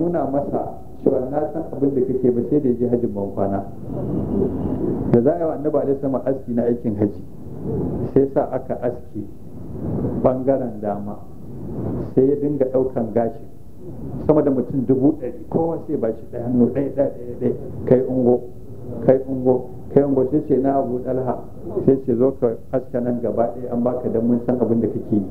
nuna masa cewa na san abin da kake ba sai da ya je hajjin ban kwana da za a yi wa annabi alaihi sama aski na aikin haji sai sa aka aski bangaren dama sai ya dinga daukan gashi sama da mutum dubu ɗari kowa sai ba shi ɗaya hannu ɗaya ɗaya ɗaya kai ungo kai ungo kai ungo sai ce na abu ɗalha sai ce zo ka aska nan gaba ɗaya an baka dan mun san abin da kake yi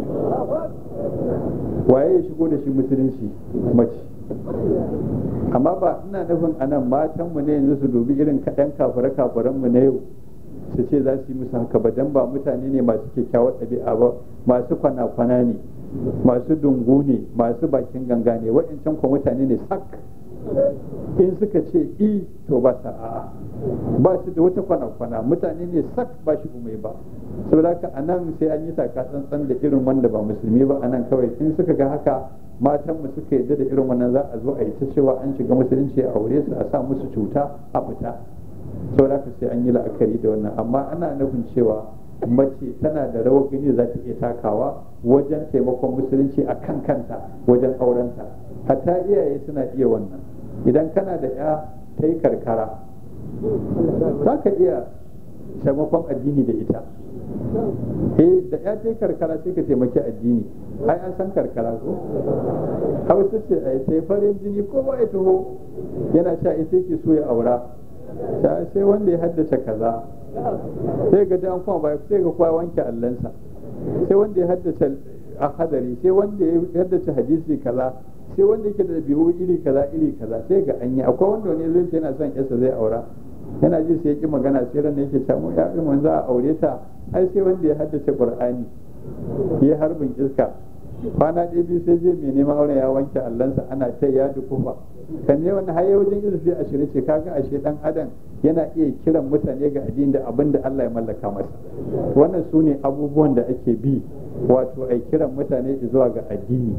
waye ya shigo da shi musulunci mace amma ba ina nufin anan matan mu ne yanzu su dubi irin kaɗan kafare kafaren mu na yau su ce za su yi musu haka ba dan ba mutane ne masu kyakkyawar ɗabi'a ba masu kwana-kwana ne masu dungu ne masu bakin ganga ne wa'ancan kuma mutane ne sak in suka ce i to ba sa a'a ba su da wata kwana-kwana mutane ne sak ba shi umai ba saboda haka a nan sai an yi taka tsantsan da irin wanda ba musulmi ba a nan kawai in suka ga haka matan mu suka yadda da irin wannan za a zo a yi ta cewa an shiga musulunci a aure su a sa musu cuta a fita saboda haka sai an yi la'akari da wannan amma ana nufin cewa mace tana da rawar gani za ta iya takawa wajen taimakon musulunci a kan kanta wajen aurenta hatta iyaye suna iya wannan idan kana da ya ta yi karkara za ka iya taimakon addini da ita eh da ya ta yi karkara sai ka taimaki addini ai an san karkara ko hausa ce a sai farin jini ko ba ya taho yana sha ita ke so ya aura sai wanda ya haddace kaza sai ga an kuma ba sai ga kowa wanke allansa sai wanda ya haddace a hadari sai wanda ya haddace hadisi kaza sai wanda yake da biyu iri kaza iri kaza sai ga an yi akwai wanda wani zai yana son yasa zai aura yana ji sai ya ki magana sai ran yake samu ya fi mun za a aure ta ai sai wanda ya haddace qur'ani ya harbin iska kwana ɗaya biyu sai je mai neman auren ya wanke allansa ana ta ya dukufa kan ne wani haye wajen izufi a shirye ce kaga ashe dan adam yana iya kiran mutane ga addini da abin da Allah ya mallaka masa wannan su ne abubuwan da ake bi wato ai kiran mutane zuwa ga addini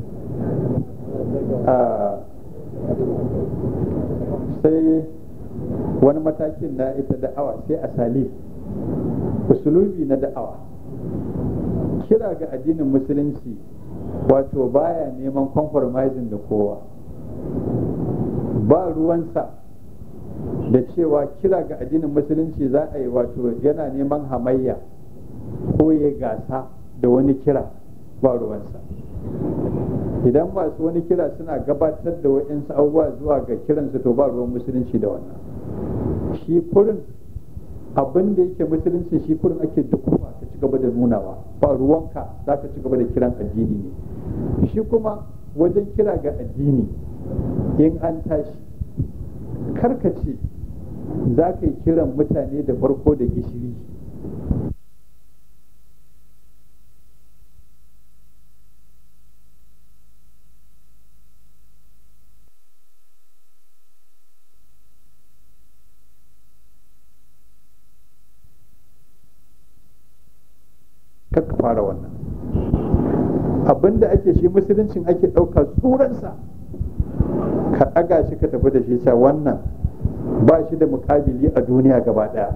sai wani matakin na ita da'awa sai a salif usulubi na da'awa kira ga addinin musulunci wato baya neman compromising da kowa ba ruwansa da cewa kira ga addinin musulunci za a yi wato yana neman hamayya ko ya gasa da wani kira ba ruwansa idan masu wani kira suna gabatar da wa'insu abubuwa zuwa ga kiransu to ba ruwan musulunci da wannan shi kurin abin da yake musulunci shi kurin ake dukufa ka ci gaba da nunawa ba ruwanka za ka ci gaba da kiran addini ne shi kuma wajen kira ga addini in an tashi karkace za ka yi kiran mutane da farko da gishiri ka fara wannan abinda ake shi musuluncin ake ɗauka tsuransa ka ɗaga shi ka tafi da shi sa wannan ba shi da mukabili a duniya gaba ɗaya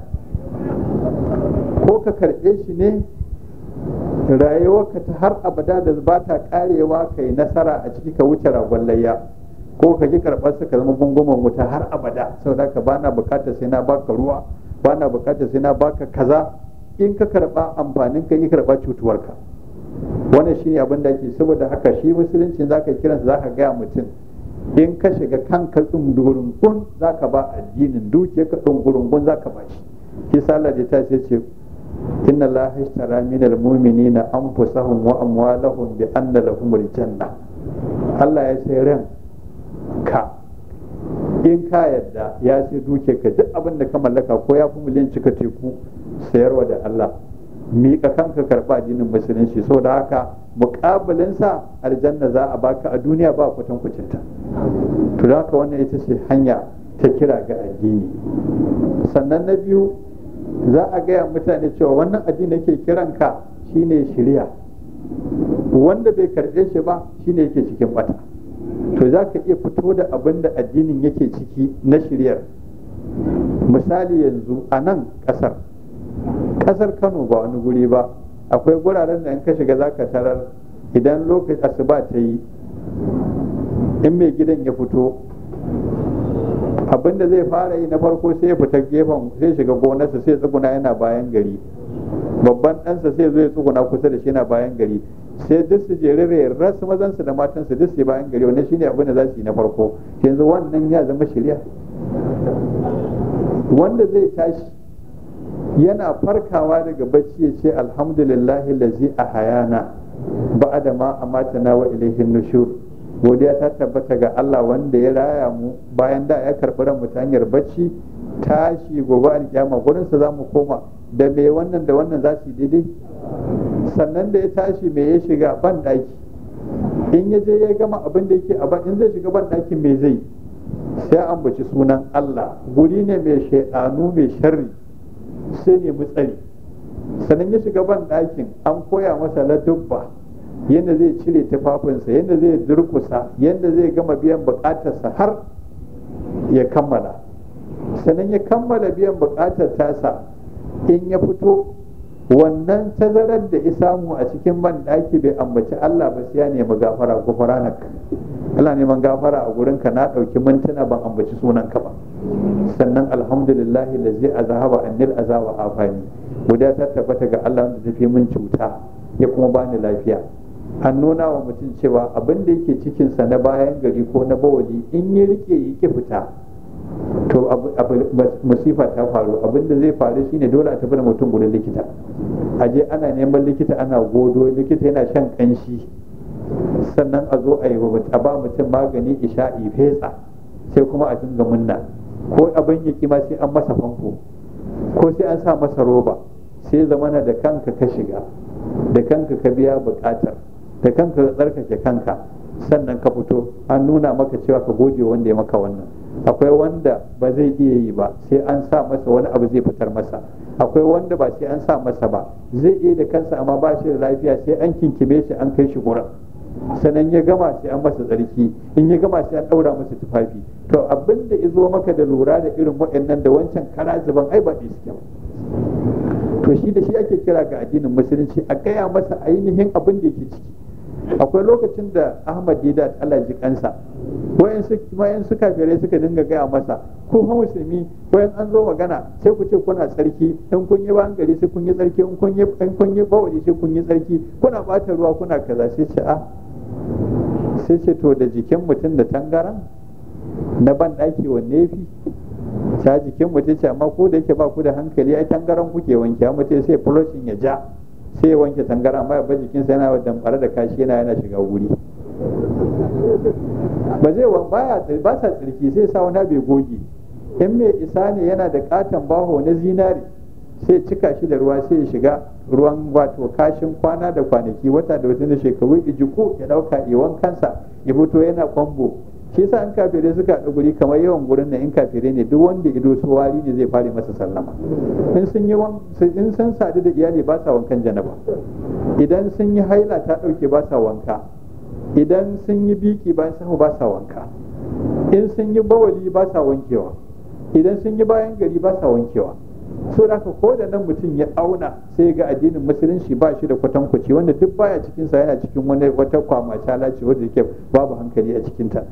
ko ka karɓe shi ne rayuwarka ta har abada da ba ta karewa ka yi nasara a ciki ka wuce ragon layya ko ka ji karɓar ka zama gunguman wuta har abada saboda ka bana bukatar sai na baka ruwa bana bukatar sai na baka kaza in ka karɓa amfanin ka yi karɓa cutuwarka wannan shine abin da ake saboda haka shi musulunci zaka kiransa zaka gaya mutum in ka shiga kanka tsungurungun za ka ba addinin dukiya ka tsungurungun za ka ba shi shi sallah da ta ce ce inna allaha ishtara min almu'minina anfusahum wa amwalahum bi anna lahum aljanna Allah ya sai ran ka in ka yadda ya sai dukiya ka duk abin da ka mallaka ko ya fi miliyan cika teku sayarwa da Allah miƙa kanka karɓa addinin musulunci so da haka muƙabilinsa aljanna za a baka a duniya ba kwatan kucinta to da haka wannan ita ce hanya ta kira ga addini sannan na biyu za a gaya mutane cewa wannan addini yake kiran ka shine shirya wanda bai karɓe shi ba shine yake cikin bata to za ka iya fito da abin da addinin yake ciki na shiryar misali yanzu a nan ƙasar kasar kano ba wani guri ba akwai guraren da in ka shiga za ka tarar idan lokacin asuba ta yi in mai gidan ya fito abinda zai fara yi na farko sai ya fita gefen sai shiga gonarsa sai tsuguna yana bayan gari babban ɗansa sai zo ya tsuguna kusa da shi yana bayan gari sai duk su jerere rasu mazansu da matansu duk su bayan gari wannan shine abin da za su yi na farko yanzu wannan ya zama shirya wanda zai tashi yana farkawa daga bacci ya ce alhamdulillahi lazi a hayana ba'ada ma amatana wa ilaihin nushur godiya ta tabbata ga Allah wanda ya raya mu bayan da ya karɓi ran mu ta hanyar bacci tashi gobe alkiyama gurin sa zamu koma da me wannan da wannan za su yi daidai sannan da ya tashi me ya shiga ban daki in ya je ya gama abin da yake a ban in zai shiga ban dakin me zai sai an baci sunan Allah guri ne mai shaidanu mai sharri sai ne tsari sannan ya shiga ban dakin an koya masa ladubba yadda zai cire tufafinsa yadda zai durkusa yadda zai gama biyan bukatarsa har ya kammala sannan ya kammala biyan bukatar tasa in ya fito wannan tazarar da ya samu a cikin ban daki bai ambaci Allah ba sai ya nemi gafara gufranak Allah neman gafara a gurin ka na dauki mintuna ban ambaci sunan ka ba sannan alhamdulillah lazi azhaba annil azaba afani guda ta tabbata ga Allah da tafi min cuta ya kuma bani lafiya an nuna wa mutum cewa abin da yake cikinsa na bayan gari ko na bawali in ya rike yake fita to musifa ta faru abin da zai faru shine dole a tafi da mutum gudun likita a je ana neman likita ana godo likita yana shan kanshi sannan a zo a yi a ba mutum magani isha'i fetsa sai kuma a dinga munna ko abin ya ma sai an masa famfo ko sai an sa masa roba sai zamana da kanka ka shiga da kanka ka biya bukatar da kanka ka tsarkake kanka sannan ka fito an nuna maka cewa ka goge wanda ya maka wannan akwai wanda ba zai iya yi ba sai an sa masa wani abu zai fitar masa akwai wanda ba sai an sa masa ba zai iya da kansa amma ba shi da lafiya sai an kinkime shi an kai shi gurin sannan ya gama sai an masa tsarki in ya gama sai an daura masa tufafi to abin da izo maka da lura da irin waɗannan da wancan kara zuban ai ba ɗaya suke ba to shi da shi ake kira ga addinin musulunci a gaya masa ainihin abin da yake ciki akwai lokacin da ahmad didat allah ji kansa wayan su kafirai suka dinga gaya masa ko fa musulmi wayan an zo magana sai ku ce kuna tsarki in kun yi bayan gari sai kun yi tsarki in kun yi in kun yi bawali sai kun yi tsarki kuna bata ruwa kuna kaza sai ce a sai ce to da jikin mutum da tangaran na ban daki wanne fi ta jikin mutum ce amma ko da yake ba ku da hankali ai tangaran kuke wanke mutum sai flushing ya ja sai ya wanke tangara amma ya jikinsa yana damfara da kashi yana yana shiga wuri ba zai wan baya ba sa tsirki sai sa wani bai goge in mai isa ne yana da katon baho na zinari sai cika shi da ruwa sai ya shiga ruwan wato kashin kwana da kwanaki wata da wata da shekaru ijiko ya dauka iwan kansa ya fito yana kwambo shi sa in kafirai suka haɗu guri kamar yawan gurin nan in kafirai ne duk wanda ido su wari ne zai fara masa sallama in sun yi in sun sadu da iyali ba sa wankan janaba idan sun yi haila ta ɗauke ba sa wanka idan sun yi biki bayan samu ba sa wanka in sun yi bawali ba sa wankewa idan sun yi bayan gari ba sa wankewa so da ko da nan mutum ya auna sai ga addinin musulunci ba shi da kwatankwaci wanda duk baya cikin sa yana cikin wani wata kwamata lace wanda yake babu hankali a cikin ta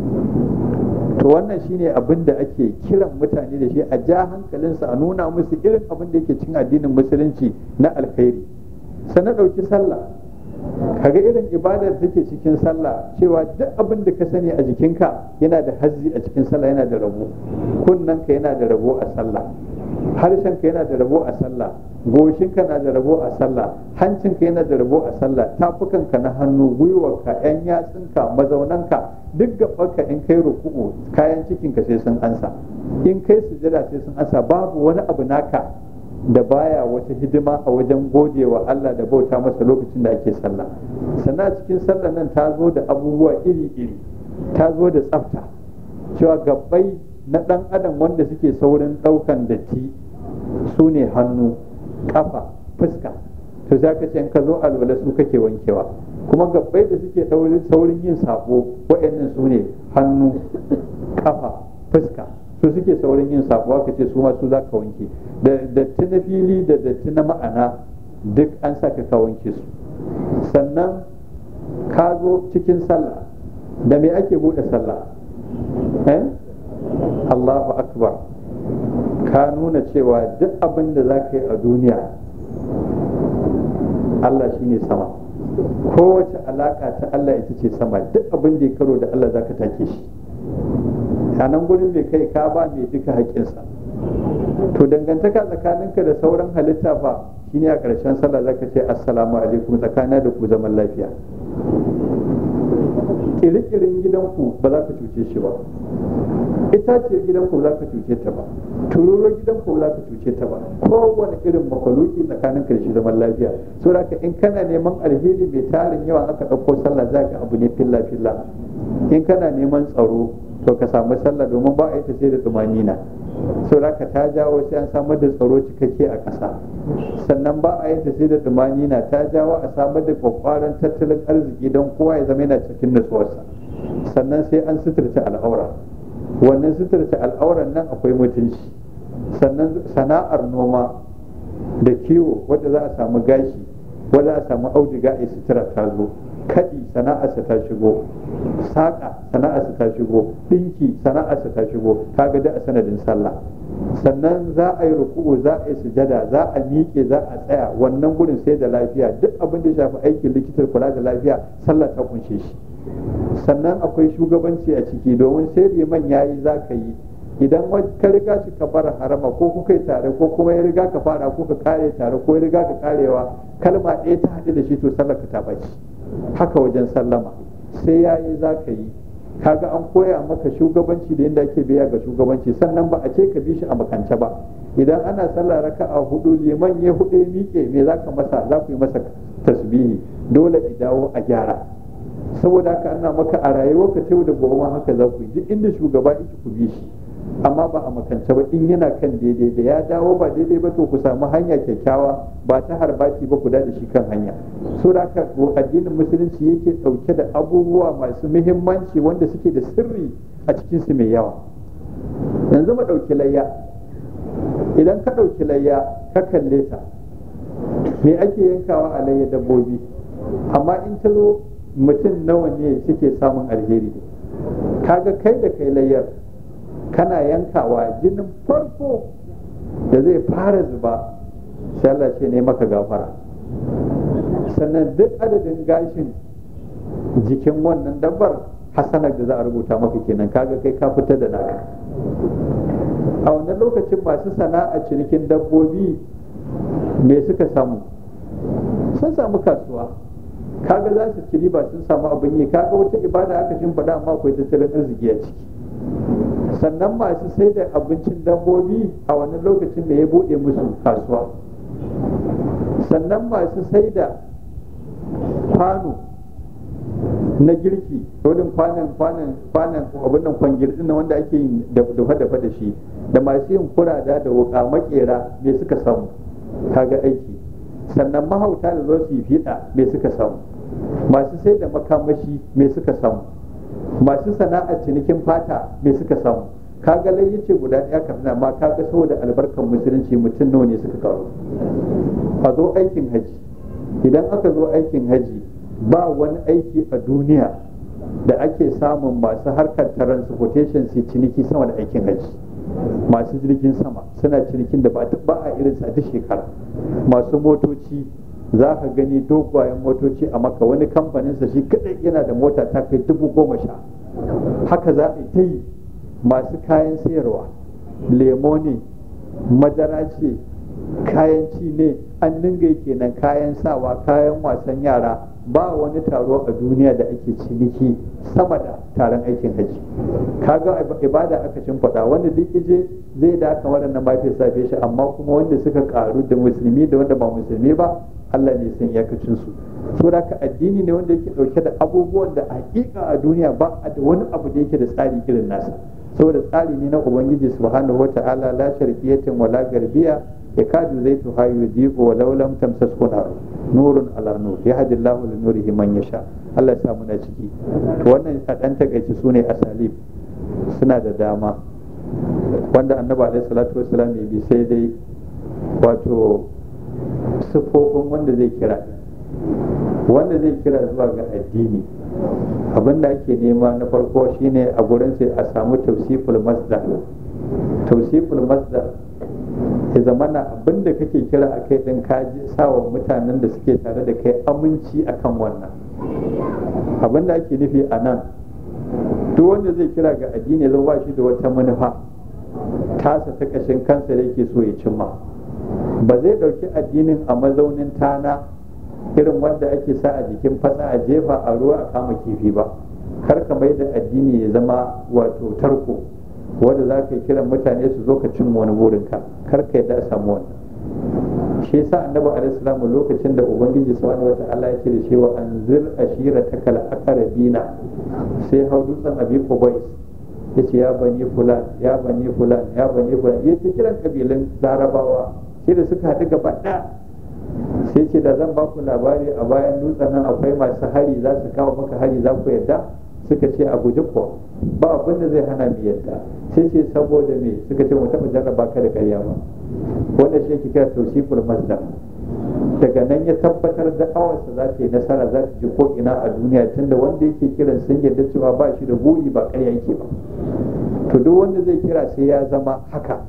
to wannan shine abin da ake kiran mutane da shi a ja hankalinsa a nuna musu irin abin da yake cikin addinin musulunci na alkhairi sannan ɗauki sallah kaga irin ibadar da take cikin sallah cewa duk abin da ka sani a jikinka yana da hazzi a cikin sallah yana da rabo kunnanka yana da rabo a sallah harshenka yana da rabo a sallah goshinka na da rabo a sallah hancinka yana da rabo a sallah tafukanka na hannu gwiwarka yan yatsunka mazaunanka duk gabanka in kai ruku'u kayan cikinka sai sun ansa in kai sujada sai sun ansa babu wani abu naka da baya wata hidima a wajen gode wa Allah da bauta masa lokacin da ake sallah sannan cikin sallah nan ta zo da abubuwa iri-iri ta zo da tsafta cewa gabbai na ɗan adam wanda suke saurin ɗaukan datti su ne hannu ƙafa fuska to za ka ce in ka zo alwala su kake wankewa kuma gabbai da suke saurin yin sabo waɗannan su ne hannu ƙafa fuska su suke saurin yin sabo aka ce su ma su za ka wanke da datti na fili da datti na ma'ana duk an saka ka wanke su sannan ka zo cikin sallah da me ake buɗe sallah eh Allahu akbar ka nuna cewa duk abin da za ka yi a duniya Allah shine sama kowace alaka ta Allah ita ce sama duk abin da ya karo da Allah za ka take shi a nan gurin mai kai ka ba mai duka haƙƙinsa to dangantaka tsakaninka da sauran halitta fa shine a ƙarshen sallah zaka ce assalamu alaikum tsakana da ku zaman lafiya kirkirin gidanku ba za ka cuce shi ba itaciyar gidanku ba za ka cuce ta ba tururuwar gidanku ba za ka cuce ta ba kowane irin makaluki tsakanin ka da shi zaman lafiya so da in kana neman alheri mai tarin yawa aka ɗauko sallah za ka abu ne filla filla in kana neman tsaro to ka samu sallah domin ba a yi ta sai da tumanina so da ta jawo sai an samar da tsaro cikakke a ƙasa sannan ba a yi ta sai da tumanina ta jawo a samar da kwakwaran tattalin arziki don kowa ya zama yana cikin nutsuwarsa sannan sai an suturta al'aura wannan suturta al'auran nan akwai mutunci sannan sana'ar noma da kiwo wadda za a samu gashi wadda a samu auduga a sutura ta zo kaɗi sana'arsa ta shigo saƙa sana'arsa ta shigo ɗinki sana'arsa ta shigo kaga da a sanadin sallah sannan za a yi ruku'u za a yi sujada za a miƙe za a tsaya wannan gurin sai da lafiya duk abin da shafi aikin likitar kula da lafiya sallah ta kunshe shi sannan akwai shugabanci a ciki domin sai liman yayi za ka yi idan ka riga shi ka fara harama ko kuka yi tare ko kuma ya riga ka fara ko ka kare tare ko ya riga ka karewa kalma ɗaya ta haɗu da shi to sallar ka ta baci haka wajen sallama sai ya yi za ka yi kaga an koya maka shugabanci da yadda ake biya ga shugabanci sannan ba a ce ka bi shi a makance ba idan ana sallah raka a hudu liman ya hudu ya miƙe me za ka masa za ku yi masa tasbihi dole i dawo a gyara saboda haka ana maka a rayuwar ka da gobe haka za ku yi duk inda shugaba yake ku bi shi amma ba a makance ba in yana kan daidai da ya dawo ba daidai ba to ku samu hanya kyakkyawa ba ta harbaki ba ku da shi kan hanya so da haka addinin musulunci yake dauke da abubuwa masu muhimmanci wanda suke da sirri a cikin su mai yawa yanzu mu dauki layya idan ka dauki layya ka kalle ta me ake yankawa a layya dabbobi amma in ta zo mutum nawa ne suke samun alheri kaga kai da kai layyar kana yankawa jinin farko da zai fara zuba sai Allah ce ne maka gafara sannan duk adadin gashin jikin wannan dabbar hasanar da za a rubuta maka kenan kaga kai ka fitar da naka a wannan lokacin masu sana'a cinikin dabbobi me suka samu sun samu kasuwa kaga za su ci riba sun samu abin yi kaga wata ibada aka shimfiɗa amma akwai tattalin arziki a ciki sannan masu sai da abincin dabbobi a wannan lokacin da ya buɗe musu kasuwa sannan masu sai da kwano na girki wurin kwanan kwanan kwanan abin nan kwangir din wanda ake yin dafa dafa da shi da masu yin kurada da wuka makera me suka samu kaga aiki sannan mahauta da zo su yi fiɗa me suka samu masu sai da makamashi me suka samu masu sana'ar cinikin fata me suka samu kaga lai yace guda ɗaya kafin amma kaga saboda albarkan musulunci mutum nawa ne suka kawo a zo aikin haji idan aka zo aikin haji ba wani aiki a duniya da ake samun masu harkar transportation su ciniki sama da aikin haji masu jirgin sama suna cinikin da ba a irin sa duk shekara masu motoci za ka gani dogayen motoci a maka wani kamfaninsa shi kadai yana da mota ta kai dubu goma sha haka za a yi ta yi masu kayan sayarwa lemo ne madara ce kayan ci ne an dinga kenan kayan sawa kayan wasan yara ba wani taro a duniya da ake ciniki sama da taron aikin haji kaga ibada aka shimfiɗa wanda duk ije zai da aka waɗannan mafi safe shi amma kuma wanda suka karu da musulmi da wanda ba musulmi ba Allah ne san iyakacin su so da ka addini ne wanda yake dauke da abubuwan da hakika a duniya ba a da wani abu da yake da tsari irin nasa saboda tsari ne na ubangiji subhanahu wata'ala la sharqiyatin wala garbiya yakadu zaitu hayu diqu wa law lam tamsasku nar nurun ala nur yahdi Allahu li nurihi man yasha Allah ya sa muna ciki to wannan a dan takaici sune asalib suna da dama wanda annabi alaihi salatu wassalam ya bi sai dai wato siffofin wanda zai kira wanda zai kira zuwa ga addini abin da ake nema na farko shine a gurin sai a samu tausiful masdar tausiful masdar ya zama na abin da kake kira a kai din kaji sawa mutanen da suke tare da kai aminci akan wannan abin da ake nufi a nan duk wanda zai kira ga addini zai ba shi da wata manufa tasa ta kashin kansa da yake so ya cimma ba zai ɗauki addinin a mazaunin tana irin wanda ake sa a jikin fasa a jefa a ruwa a kama kifi ba kar ka mai da addini ya zama wato tarko wanda za ka yi kiran mutane su zo ka cin wani burinka kar ka yadda a samu wannan shi yasa annabi alaihi salamu lokacin da ubangiji subhanahu wata'ala ya ce da shi wa anzir ashira takal aqrabina sai hau dutsen abi qubais yace ya bani fulan ya bani fulan ya bani fulan yace kiran kabilan larabawa sai da suka haɗu gaba ɗaya sai ce da zan baku labari a bayan dutsen nan akwai masu hari za su kawo maka hari za ku yadda suka ce a guji ko ba abin da zai hana mu yadda sai ce saboda me suka ce mu taɓa jarraba ka da ƙarya ba wanda shi yake kira tausiful masdar daga nan ya tabbatar da awarsa za ta yi nasara za ta ji ko ina a duniya tunda wanda yake kiran sun yarda cewa ba shi da buri ba ƙarya yake ba to duk wanda zai kira sai ya zama haka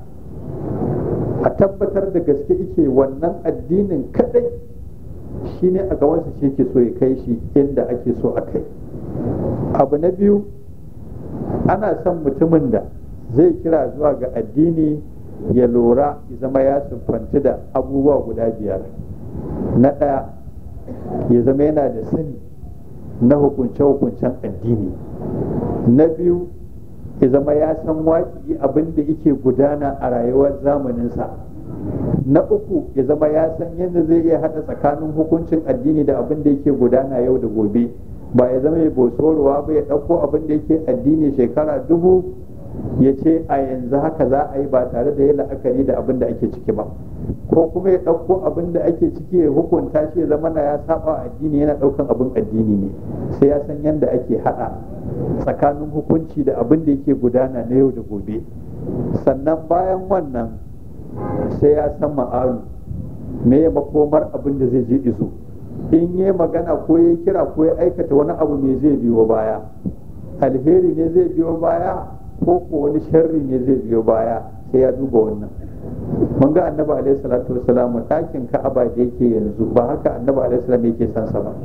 a tabbatar da gaske ike wannan addinin kadai shine a gabansa shi ke so ya kai shi inda ake so a kai abu na biyu ana son mutumin da zai kira zuwa ga addini ya lura ya zama ya siffanci da abubuwa guda biyar na ɗaya ya zama yana da sani na hukunce-hukuncen addini na biyu ya zama ya san waƙi abin da yake gudana a rayuwar zamaninsa na uku ya zama ya san yadda zai iya haɗa tsakanin hukuncin addini da abin da yake gudana yau da gobe ba ya zama ya bosorowa ba ya ɗauko abin da yake addini shekara dubu ya ce a yanzu haka za a yi ba tare da ya la'akari da abin da ake ciki ba ko kuma ya ɗauko abin da ake ciki ya hukunta shi ya zama na ya saba addini yana ɗaukan abin addini ne sai ya san yadda ake haɗa tsakanin hukunci da abin da yake gudana na yau da gobe sannan bayan wannan sai ya san ma'alu me ya makomar abin da zai je izo in yi magana ko ya kira ko ya aikata wani abu me zai biyo baya alheri ne zai biyo baya ko ko wani sharri ne zai biyo baya sai ya duba wannan mun ga annabi alaihi salatu wasalam ɗakin ka'aba da yake yanzu ba haka annabi alaihi salam yake san sa ba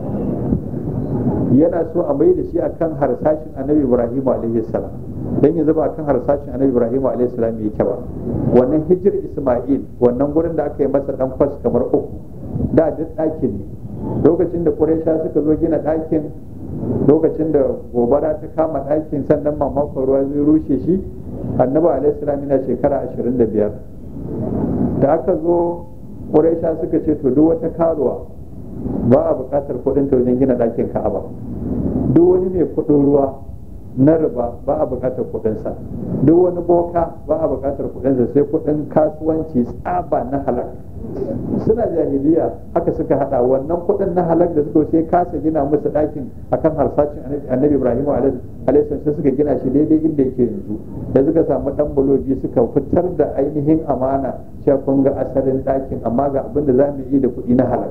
yana so a mai da shi akan harsashin annabi ibrahim alaihi salam dan yanzu ba akan harsashin annabi ibrahim alaihi salam yake ba wannan hijir isma'il wannan gurin da aka yi masa dan kwas kamar uku da duk ɗakin ne lokacin da quraisha suka zo gina ɗakin lokacin da gobara ta kama ɗakin sannan mamakon ruwa zai rushe shi annabi alaihi salam yana shekara 25 da aka zo quraisha suka ce to duk wata karuwa ba a buƙatar kuɗin ta wajen gina ɗakin ka'aba duk wani mai kuɗin ruwa na riba ba a buƙatar kuɗinsa duk wani boka ba a buƙatar kuɗinsa sai kuɗin kasuwanci tsaba na halak suna jahiliya haka suka hada wannan kuɗin na halak da suka sai kasa gina musu ɗakin akan harsashin annabi ibrahim alaihi sai suka gina shi daidai inda yake yanzu da suka samu ɗan bulobi suka fitar da ainihin amana cewa kun ga asalin ɗakin amma ga abin da za mu yi da kuɗi na halak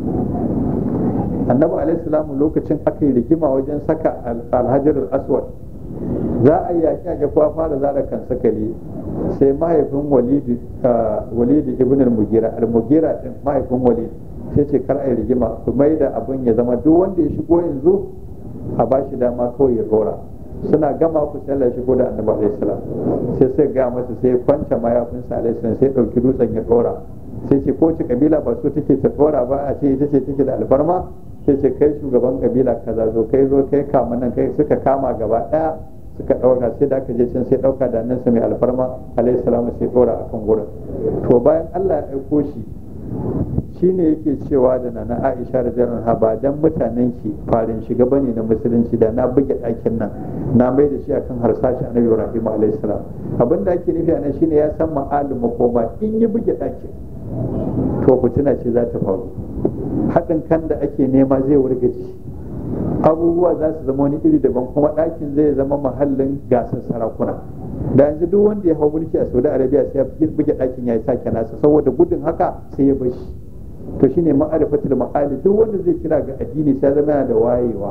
annabi alaihi lokacin aka yi rigima wajen saka alhajar aswad za a yi yaƙi a kuwa fara zara kan sakali sai mahaifin walidi ibn al-mugira al-mugira din mahaifin walidi sai ce kar a yi rigima ku mai da abin ya zama duk wanda ya shigo yanzu a ba shi dama kawai ya rora suna gama ku sallah shigo da annabi alaihi salam sai sai ga masa sai kwanta mayafinsa alaihi salam sai dauki dutsen ya dora sai ce ko ce kabila ba su take ta dora ba a ce ita ce take da alfarma sai ce kai shugaban kabila kaza zo kai zo kai kama nan kai suka kama gaba daya suka dauka sai da aka je can sai dauka da nan mai alfarma alaihi salam sai dora akan gurin to bayan Allah ya aiko shi shine yake cewa da nana Aisha radiyallahu anha ba dan mutanen ki farin shiga bane na musulunci da na buge ɗakin nan na mai da shi akan harsashi annabi Ibrahim alaihi salam abinda ake nufi anan shine ya san ma'alim makoma in yi buge ɗakin to fitina ce za ta faru haɗin kan da ake nema zai wargaji abubuwa za su zama wani iri daban kuma ɗakin zai zama mahallin gasar sarakuna da yanzu duk wanda ya hau mulki a saudi arabia sai ya buge ɗakin ya yi sake nasa saboda gudun haka sai ya bashi to shine ma'arifatul ma'ali duk wanda zai kira ga addini sai zama yana da wayewa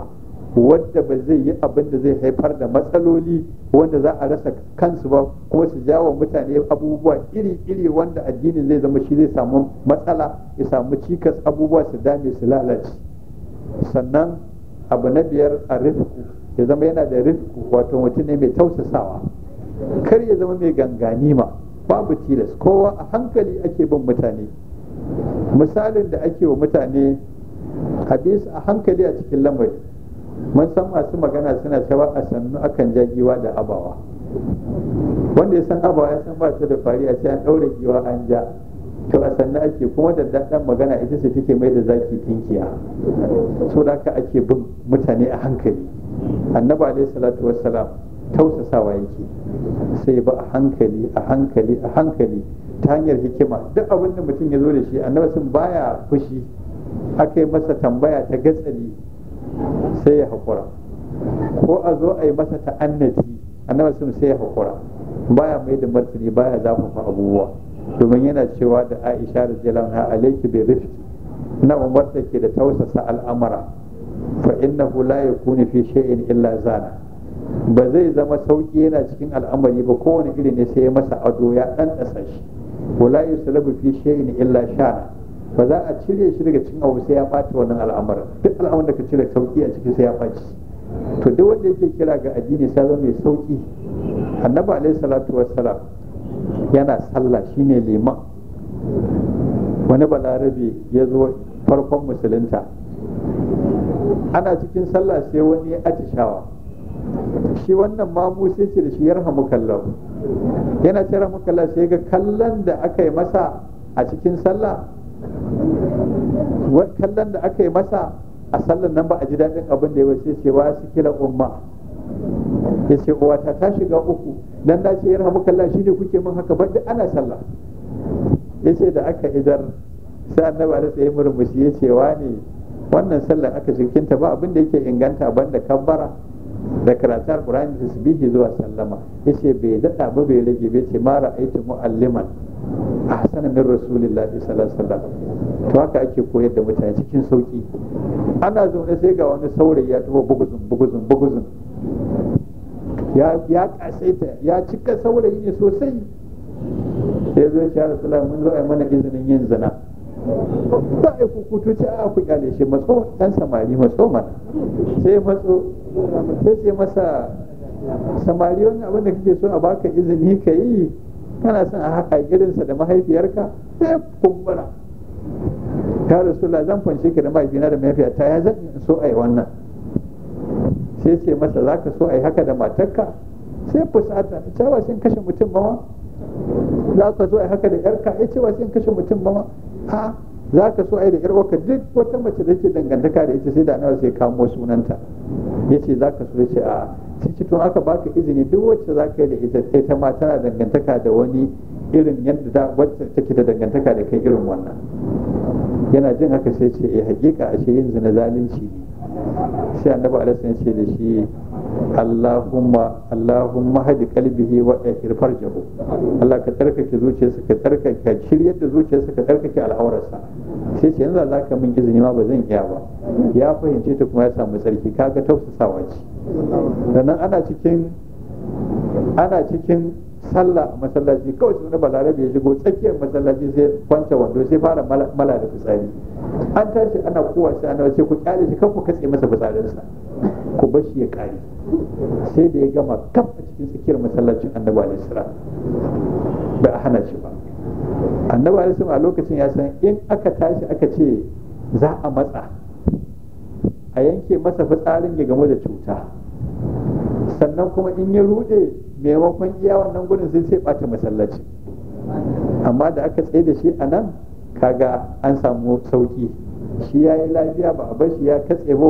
wadda ba zai yi abin da zai haifar da matsaloli wanda za a rasa kansu ba kuma su jawo mutane abubuwa iri-iri wanda addinin zai zama shi zai samu matsala ya samu cikas abubuwa su dame su lalace sannan abu na biyar a rifku ya zama yana da rifku wato mutum ne mai tausasawa kar ya zama mai ganganima babu tilas kowa a hankali ake bin mutane misalin da ake wa mutane a a hankali a cikin lamari mun san masu magana suna cewa a sannu akan ja giwa da abawa wanda ya san abawa ya san ba ta da fari a an ɗaure giwa an ja to a sannu ake kuma da daɗin magana ita ce take mai da zaki tinkiya so da haka ake bin mutane a hankali annabi alaihi salatu wassalam tausasawa yake sai ba a hankali a hankali a hankali ta hanyar hikima duk abin da mutum ya zo da shi annabi sun baya fushi aka yi masa tambaya ta gatsali sai ya haƙura ko a zo a yi masa ta'annati annabi sun sai ya haƙura baya mai da martani baya zafafa abubuwa domin yana cewa da aisha da jalan ha alaiki bai rifki na umarta ke da tausasa al'amara fa innahu la yakunu fi shay'in illa zana ba zai zama sauki yana cikin al'amari ba kowane iri ne sai ya masa ado ya dan dasa shi wala yuslabu fi shay'in illa shana ba za a cire shi daga cikin abu sai ya ɓata wannan al'amarin duk al'amarin da ka cire sauki a ciki sai ya ɓaci to duk wanda yake kira ga addini sai zama mai sauki annabi alaihi salatu wassalam yana sallah shine liman wani balarabe ya zo farkon musulunta ana cikin sallah sai wani ya atishawa shi wannan mamu sai ce da shi yarhamu kallahu yana ce yarhamu kallahu sai ga kallon da aka yi masa a cikin sallah kallon da aka yi masa a sallan nan ba a ji daɗin abin da ya wace ce ba su kila umma ya ce uwata ta shiga uku dan na ce ya rahamu kalla shi ne kuke min haka ba duk ana sallah ya ce da aka idar sai annabi da tsaye murmushi ya ce wa ne wannan sallan aka shirkinta ba abin da yake inganta banda kabbara da karatun alkurani da tasbihi zuwa sallama yace bai daɗa ba bai rage bai ce ma ra'aytu mu'alliman ahsana min rasulillahi sallallahu alaihi wasallam to haka ake koyar da mutane cikin sauki ana zaune sai ga wani saurayi ya taho buguzun buguzun buguzun ya ya kasaita ya cika saurayi ne sosai sai zo ya rasulullahi mun zo ai mana izinin yin zina ba a kukutu ce a ku kyale shi matso dan samari matso mana sai matso sai ce masa samari wannan abin da kake so a baka izini ka yi kana son a haka irinsa da mahaifiyarka sai kumbura ya rasulullah zan fanshe ka da mahaifina da mahaifiyata ya zan so a yi wannan sai ce masa za ka so a yi haka da matarka sai fusata cewa sun kashe mutum ba ma za ka so a yi haka da yarka ya cewa sun kashe mutum ba ma a za ka so a yi da yar uwarka duk wata mace da ke dangantaka da ita sai da nawa sai kamo sunanta ya ce za ka so ya ce a sai ce tun aka baka izini duk wacce za ka yi da ita sai ta ma tana dangantaka da wani irin yadda da wacce take da dangantaka da kai irin wannan yana jin haka sai ce eh hakika ashe yin zina zalunci ne sai annabi alaihi ya ce da shi Allahumma Allahumma hadi qalbihi wa ihir farjahu Allah ka tsarkake zuciyarsa ka tsarkake ka shiryar da zuciyarsa ka tsarkake al'aurarsa sai ce yanzu za ka min izini ma ba zan iya ba ya fahimce ta kuma ya samu tsarki kaga tausasawa ce sannan ana cikin ana cikin sallah a masallaci kawai sai wani balarabe ya shigo tsakiyar masallaci sai kwance wando sai fara mala da fitsari an tashi ana kowa sai ana sai ku kyale shi kan ku katse masa fitsarinsa ku bar shi ya kare sai da ya gama kaf a cikin tsakiyar masallacin annabi alaihi salam ba a hana shi ba annabi alaihi salam a lokacin ya san in aka tashi aka ce za a matsa a yanke masa fitsarin ya gamu da cuta sannan kuma in ya rude maimakon iya wannan gudun sai sai bata masallaci amma da aka tsaye da shi a nan kaga an samu sauki shi ya yi lafiya ba a bar shi ya katse ba